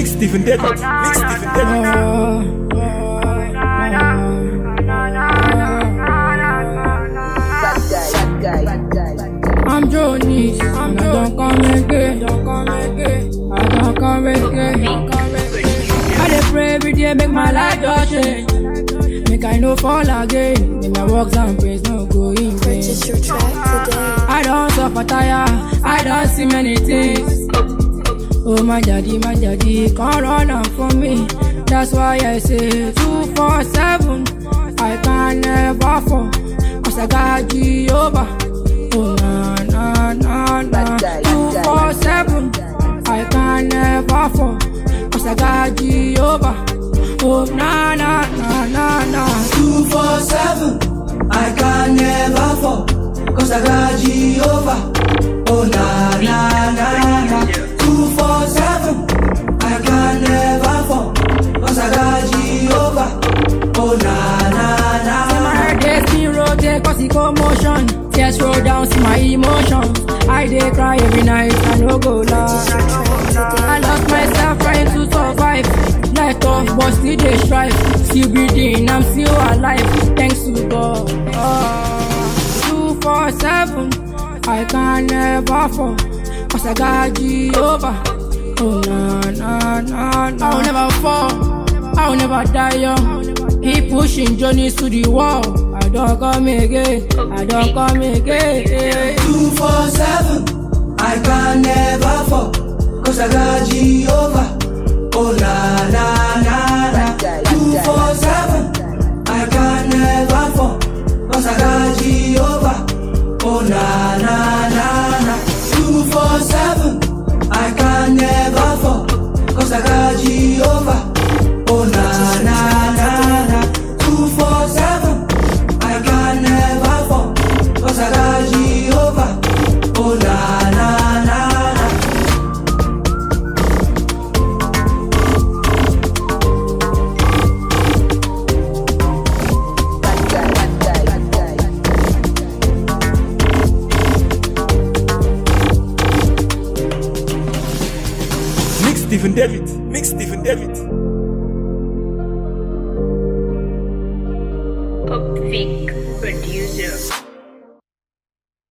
Mix Stephen David. Mix Stephen David. I'm Johnny, I'm I don't come again, don't come again, I don't come again. I dey pray every day, make my life just change. Make I no fall again, make my works and praise no go in vain. Purchase your track today. I don't suffer tire, I don't see many things. Oh my daddy, my daddy, can't run out for me. That's why I say two four seven. I can never fall, cause I got Jehovah. Oh na na na na, two four seven. I can never fall, cause I got Jehovah. Oh na na na na na. Two four seven, I can never fall, cause I got Jehovah. Oh na na na na. Two four seven, I can never fall, cause I got Jehovah. Oh na na na. Say my heart dey spin rotate cause e commotion. Tears roll down see my emotions. I dey cry every night, I no go lie. I lost myself trying to survive. Life tough, but still dey strive. Still breathing, I'm still alive. Thanks to God. Oh, two four seven, I can never fall. Cause I got Jehovah. Oh na na na na. I'll never fall. I'll never die young. Keep pushing journeys to the wall. I don't come again. I don't come again. Two four seven, I can never fall, cause I got Jehovah. Oh na na na na. Two four seven, I can never fall, cause I got Jehovah. Oh na na na na. Two four seven, I can never fall, cause I got Jehovah. Oh na na na na. Two four seven, I can never fall, cause I got Jehovah. Oh na na na na. Mix Stephen David. Mix Stephen David. Pop Vic producer.